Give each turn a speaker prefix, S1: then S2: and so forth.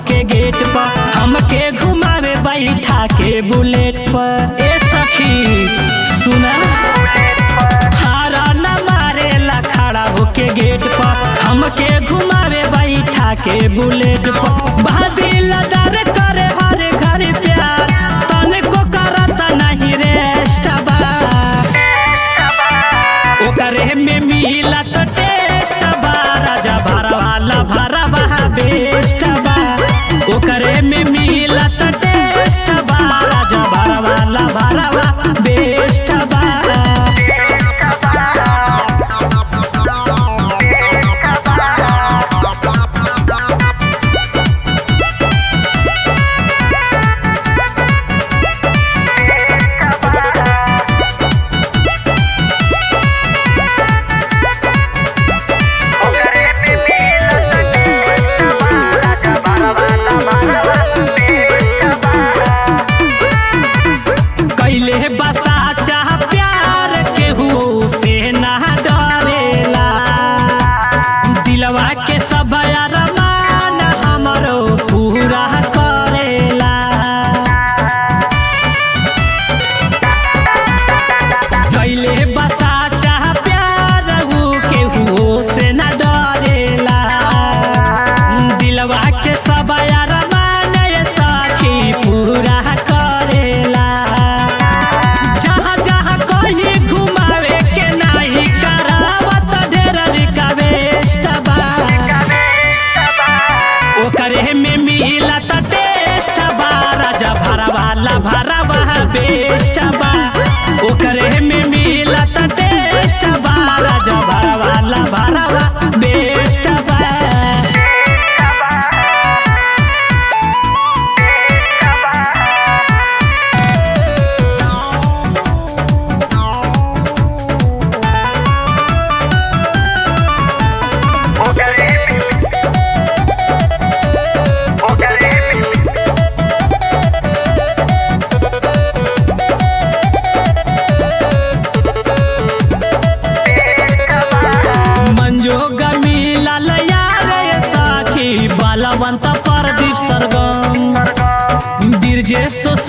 S1: के गेट पर हमके घुमावे बैठा के बुलेट पर ए सखी सुना हारा न मारेला खड़ा होके गेट पर हमके घुमावे बैठा के बुलेट पर भाभी लदार करे हर घर प्यार तने को करत नहीं रेस्ट बा ओकरे में मिला तो टेस्ट बा राजा भरवाला भरवा बेस्ट बा ओकरे में मिला तो टेस्ट बा राजा भरवाला भरवा बेस्ट बा कैले बसा चाह प्यार केहू से ना डरेला दिलवा के सब अरमान हमरो पूरा करेला कैले बसा चाह प्यार ऊ केहू से ना डरेला दिलवा के सब अरमान ये सखी पूरा करेला जहाँ जहाँ कहीं घुमावे के नाही करावत ढेर रिक्वेस्ट बा ओकरे में मिलत टेस्ट बा राजा भरवाला भरवा बेस्ट बा ओकरे में मिलत टेस्ट बा राजा भरवाला भरवा बेस्ट बा मंजोग मिलल यार साखी बलवंत प्रदीप सरगम बीरजे सो